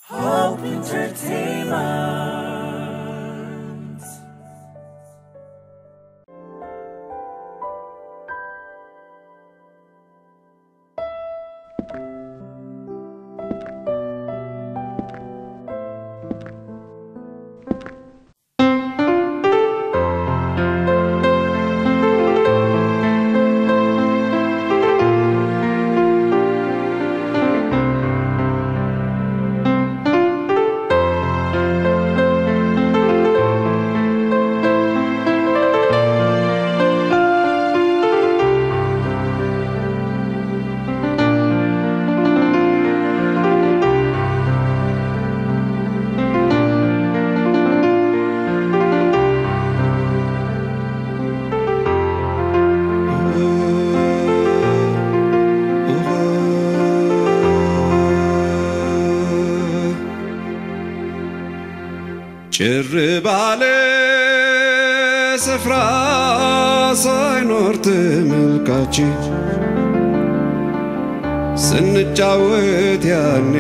Hope Entertainment. ጭር ባለ ስፍራ ሳይኖር ተመልካች ስንጫወት ያኔ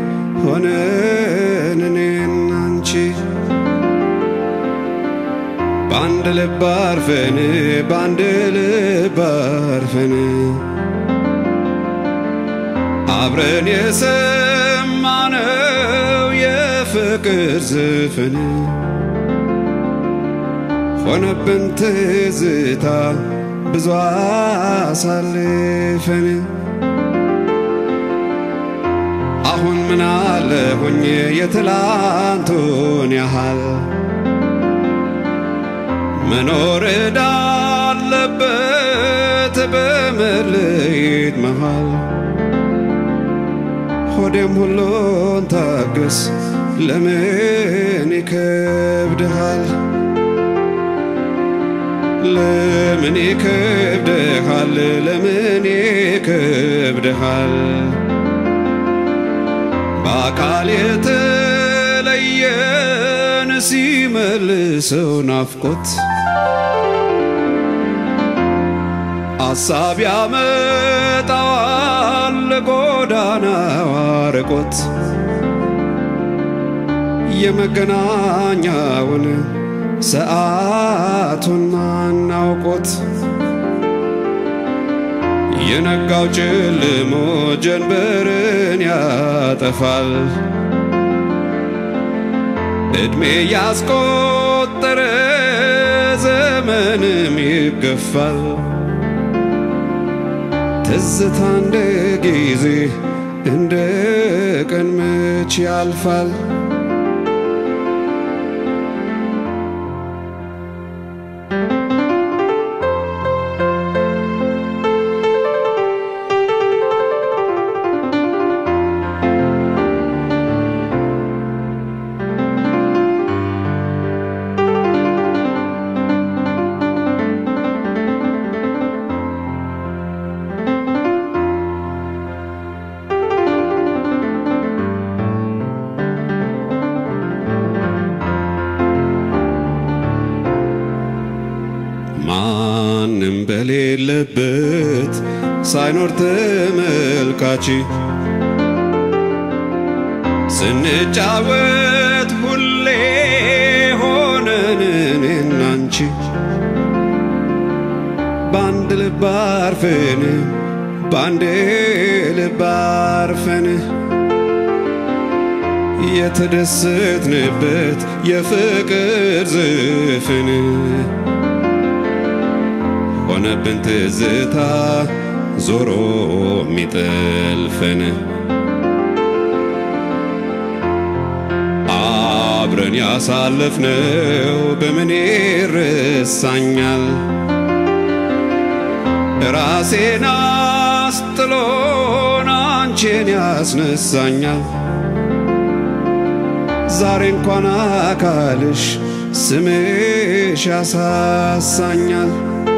ሆነን እኔና አንቺ በአንድ ልብ አርፈን በአንድ ልብ አርፈን አብረን የሰማነው የፍቅር ዝፍን ሆነብን ትዝታ ብዙ አሳልፈን አሁን ምን አለ ሆኜ የትላንቱን ያህል መኖር እዳለበት በመለየት መሃል ሆዴም ሁሉን ታገስ ለምን ይከብድሃል? ለምን ይከብድሃል? ለምን ይከብድሃል? በአካል የተለየን ሲመልሰው ናፍቆት አሳብ ያመጣዋል ጎዳናው አርቆት የመገናኛውን ሰዓቱን ማናውቆት የነጋው ጨልሞ ጀንበርን ያጠፋል ዕድሜ ያስቆጠረ ዘመንም ይገፋል ትዝታ እንደ ጊዜ እንደ ቀን መች ያልፋል ማንም በሌለበት ሳይኖር ተመልካች ስንጫወት ሁሌ ሆነን እኔና አንቺ በአንድ ልብ አርፈን በአንድ ልብ አርፈን የተደሰትንበት የፍቅር ዝፍን ሆነብን ትዝታ ዞሮ የሚጠልፈን አብረን ያሳለፍነው በምን ይረሳኛል? ራሴን አስጥሎን አንቺን ያስነሳኛል። ዛሬ እንኳን አካልሽ ስምሽ ያሳሳኛል።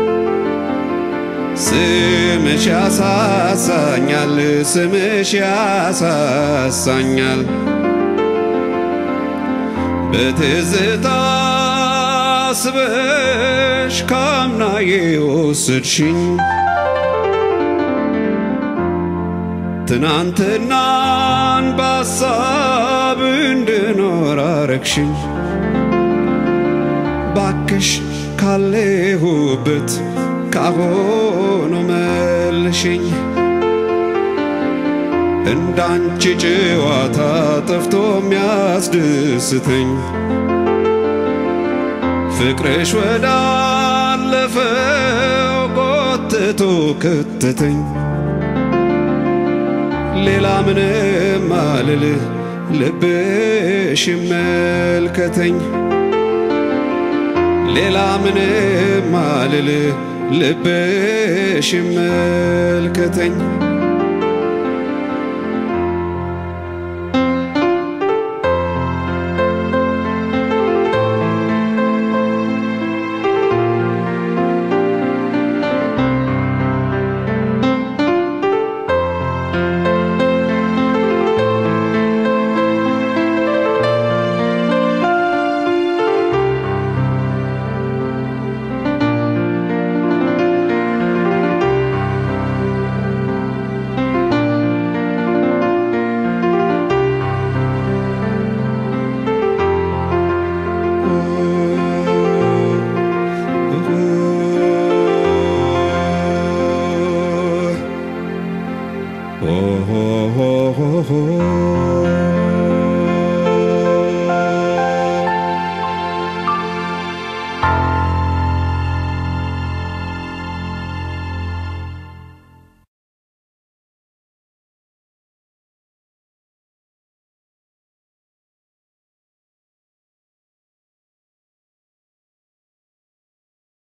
ስምሽ ያሳሳኛል፣ ስምሽ ያሳሳኛል። በትዝታ ስበሽ ካምናዬ ወሰድሽኝ ትናንትናን በሐሳብ እንድኖር አረግሽኝ ባክሽ ካለሁበት ካሁኑ መልሽኝ እንዳንቺ ጨዋታ ጠፍቶ የሚያስደስተኝ ፍቅርሽ ወዳለፈው ጎትቶ ከተተኝ ሌላ ምንም አልል ልብሽ ይመልከተኝ ሌላ ምንም አልል ልብሽ ይመልከተኝ Oh, oh, oh, oh, oh.